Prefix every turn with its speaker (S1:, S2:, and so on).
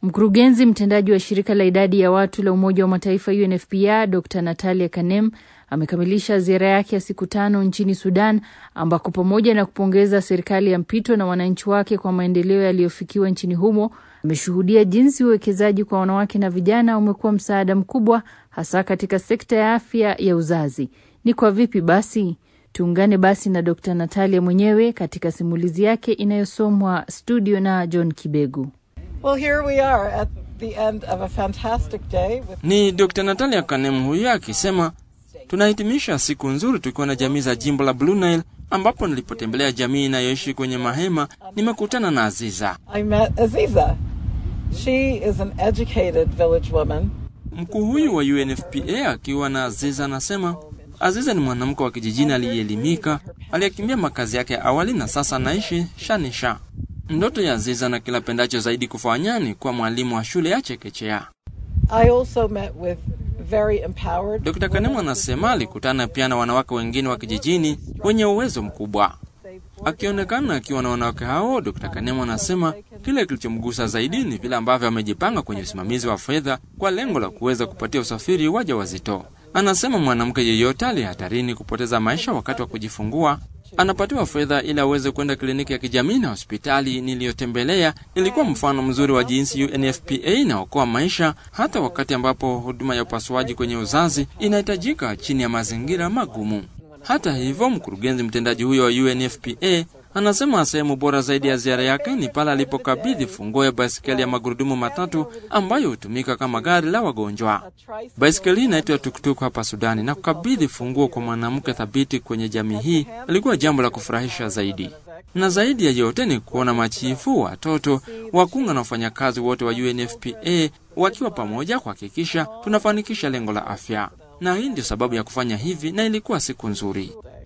S1: Mkurugenzi mtendaji wa shirika la idadi ya watu la Umoja wa Mataifa UNFPA Dr Natalia Kanem amekamilisha ziara yake ya siku tano nchini Sudan, ambako pamoja na kupongeza serikali ya mpito na wananchi wake kwa maendeleo yaliyofikiwa nchini humo, ameshuhudia jinsi uwekezaji kwa wanawake na vijana umekuwa msaada mkubwa, hasa katika sekta ya afya ya uzazi. Ni kwa vipi basi? Tuungane basi na Dr Natalia mwenyewe katika simulizi yake inayosomwa studio na John Kibegu.
S2: Well, here we are at the end of a fantastic day with...
S3: Ni Dr Natalia Kanem huyu akisema tunahitimisha siku nzuri tukiwa na jamii za jimbo la Blue Nile, ambapo nilipotembelea jamii inayoishi kwenye mahema nimekutana na Aziza.
S2: I met Aziza. She is an educated village woman.
S3: Mkuu huyu wa UNFPA akiwa na Aziza anasema Aziza ni mwanamke wa kijijini aliyeelimika, aliyekimbia makazi yake ya awali na sasa anaishi Shanisha. Ndoto ya Aziza na kila pendacho zaidi kufanya ni kuwa mwalimu wa shule ya chekechea.
S2: I also met with very empowered
S3: Dr. Kanemu anasema alikutana pia na wanawake wengine wa kijijini wenye uwezo mkubwa. Akionekana akiwa na wanawake hao, Dr. Kanemu anasema kile kilichomgusa zaidi ni vile ambavyo amejipanga kwenye usimamizi wa fedha kwa lengo la kuweza kupatia usafiri waja wazito. Anasema mwanamke yeyote aliye hatarini kupoteza maisha wakati wa kujifungua anapatiwa fedha ili aweze kwenda kliniki ya kijamii na hospitali niliyotembelea. Ilikuwa mfano mzuri wa jinsi UNFPA inaokoa maisha hata wakati ambapo huduma ya upasuaji kwenye uzazi inahitajika chini ya mazingira magumu. Hata hivyo, mkurugenzi mtendaji huyo wa UNFPA anasema sehemu bora zaidi ya ziara yake ni pale alipokabidhi funguo ya baisikeli ya magurudumu matatu ambayo hutumika kama gari la wagonjwa. Baisikeli hii inaitwa tuktuk hapa Sudani, na kukabidhi funguo kwa mwanamke thabiti kwenye jamii hii ilikuwa jambo la kufurahisha zaidi. Na zaidi ya yote ni kuona machifu, watoto, wakunga na wafanyakazi wote wa UNFPA wakiwa pamoja kuhakikisha tunafanikisha lengo la afya, na hii ndio sababu ya kufanya hivi, na ilikuwa siku nzuri.